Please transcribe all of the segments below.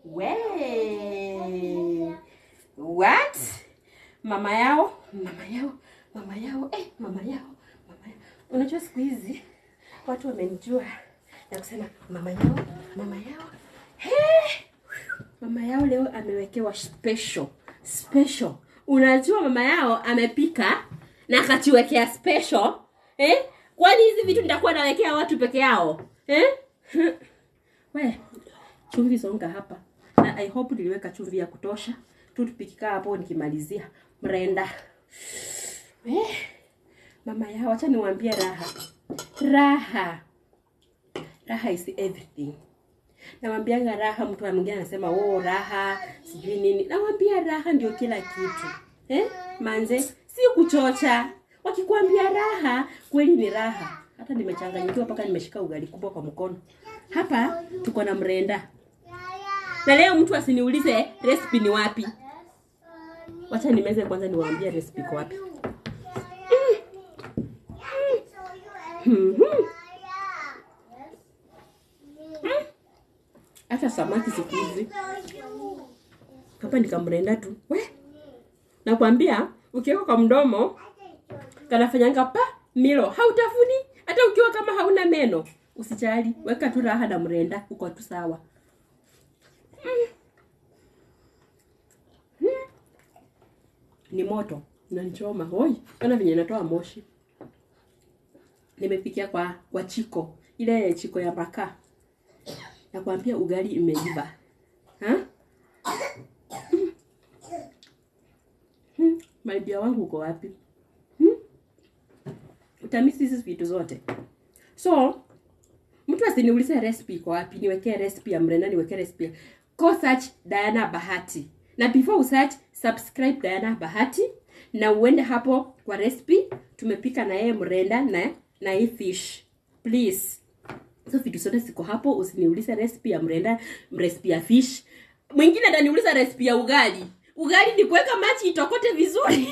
We. What? Mama yao, mama yao, mama yao, eh, mama yao, mama yao. Unajua siku hizi watu wamenijua na kusema mama yao, mama yao. Hey! Mama yao leo amewekewa special, special. Unajua mama yao amepika na akatuwekea special. Eh? Kwani hizi vitu nitakuwa nawekea watu peke yao? Eh? We, chumvi songa hapa. Na I hope niliweka chumvi ya kutosha. Tu tupikikaa hapo nikimalizia. Mrenda. Eh? Mama yao acha niwaambie raha. Raha. Raha is everything. Nawambianga raha, mtu mwingine anasema oh, raha sijui nini. Nawambia raha ndio kila kitu eh? Manze, si kuchocha. Wakikwambia raha, kweli ni raha. Hata nimechanganyikiwa mpaka nimeshika ugali kubwa kwa mkono. Hapa tuko na mrenda, na leo mtu asiniulize recipe ni wapi. Wacha nimeze kwanza, niwaambie recipe iko wapi. Mhm. Hata samaki siku hizi hapa nikamrenda tu we, nakwambia ukiweka kwa mdomo kanafanyanga pa milo, hautafuni hata ukiwa kama hauna meno. Usijali, weka tu raha na mrenda, uko tu sawa. Mm. Mm. Ni moto nanichoma, hoi, ona venye natoa moshi. Nimepikia kwa kwa chiko ile chiko ya makaa nakwambia ugali imeiva ha? Hmm. Hmm. Malibia wangu uko wapi? Hmm? Utamisi hizi vitu zote. So mtu asiniulize recipe iko wapi, niwekee recipe ya mrenda, niwekee recipe ya go search Diana Bahati, na before usearch subscribe Diana Bahati, na uende hapo kwa recipe tumepika na yeye mrenda na na hii fish please so vitu zote ziko hapo usiniulize recipe ya mrenda recipe ya fish mwingine ataniuliza recipe ya ugali ugali ni kuweka maji itokote vizuri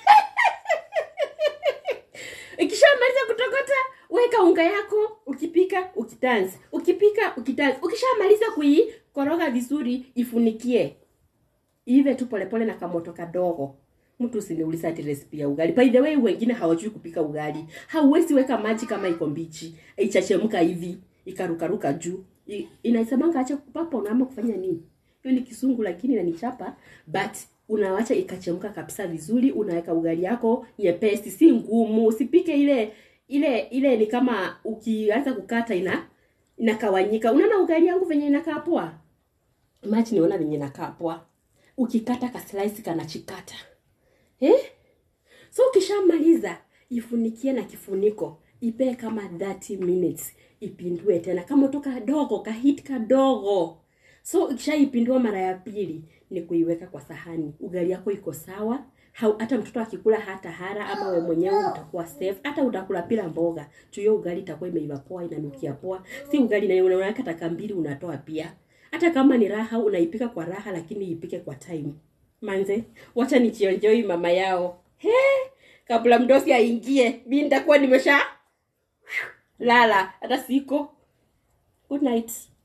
ikishamaliza kutokota weka unga yako ukipika ukitanzi ukipika ukitanzi ukishamaliza kuikoroga vizuri ifunikie ive tu polepole na kamoto kadogo mtu usiniuliza ati recipe ya ugali by the way wengine hawajui kupika ugali hauwezi weka maji kama iko mbichi ichachemka hivi ikarukaruka juu I- inaisemanga acha kupapa unaama kufanya nini hiyo ni kisungu lakini inanichapa but unawacha ikachemka kabisa vizuri unaweka ugali yako nyepesi si ngumu usipike ile ile ile ni kama ukianza kukata ina inakawanyika unaona ugali yangu venye inakaa poa maji niona venye inakaa poa ukikata ka slice kanachikata eh? so ukishamaliza ifunikie na kifuniko ipee kama 30 minutes ipindue tena kama moto kadogo kahit kadogo so ukishaipindua mara ya pili ni kuiweka kwa sahani ugali yako iko sawa Hau, hata mtoto akikula hata hara ama we mwenyewe utakuwa safe hata utakula pila mboga tuyo ugali itakuwa imeiva poa inanukia poa si ugali na unaweka taka mbili unatoa pia hata kama ni raha unaipika kwa raha lakini ipike kwa time manze wacha nichionjoi mama yao he kabla mdosi aingie mi nitakuwa nimesha lala hata siko good night